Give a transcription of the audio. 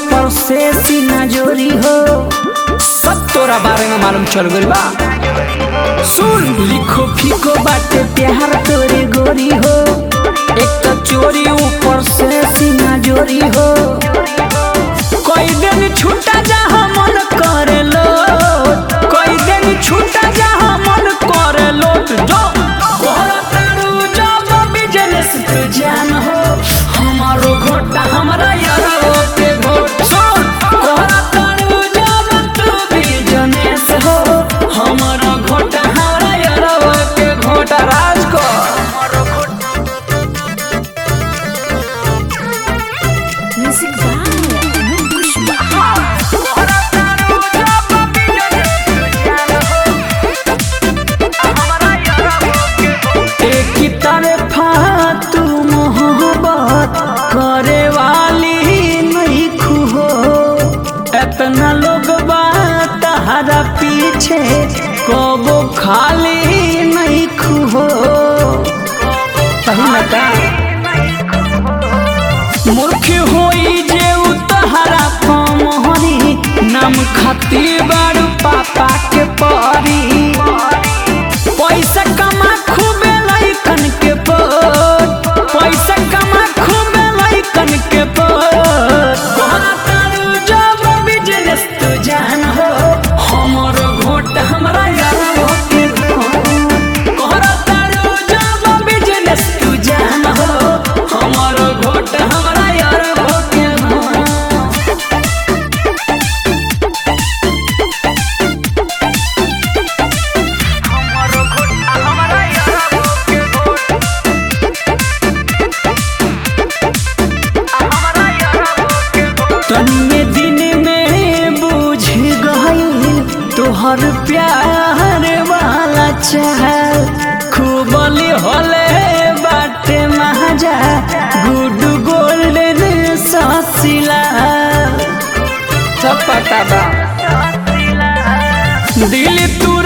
ऊपर से सीना जोरी हो सब तोरा बारे में मालूम चल गइल बा सुन लिखो फीको बाटे प्यार तोरे गोरी हो एक तो चोरी ऊपर से सीना जोरी हो कोई दिन छूटा जहाँ मन करे लो कोई दिन छूटा जहाँ मन करे लो जो कोहरा तारू जब बिजनेस तू जान हो हमारो घोटा हमरा यारो के घोट सुन कोहरा तारू जब तू बिजनेस हो हमारो घोटा हमरा यारो के घोटा राज को Music by Mukush Bahar. एक ही तरफा तू मोहब्बत करे वाली नहीं खुहो इतना लोग तहरा पीछे कबो खाली नहीं खुहो सही ना का मूर्ख होई जे उ तहरा पमहरी नाम खाती बारू पापा के परी पैसा कमा खूबे लइकन के पोत पैसा कमा खूबे लइकन के पोत कोहरा तारू जब बिजनेस तू जान हो हमर घोट हमरा यारो के घोट कोहरा तारू जब बिजनेस तू जान हो हमर घोट हमरा यारो के घोट तन्ने दिन में बुझ गई तोहर प्यार वाला चाल खूबली होले बाटे महाजा गुड गोल्डन ससिला सब पता बा दिल तू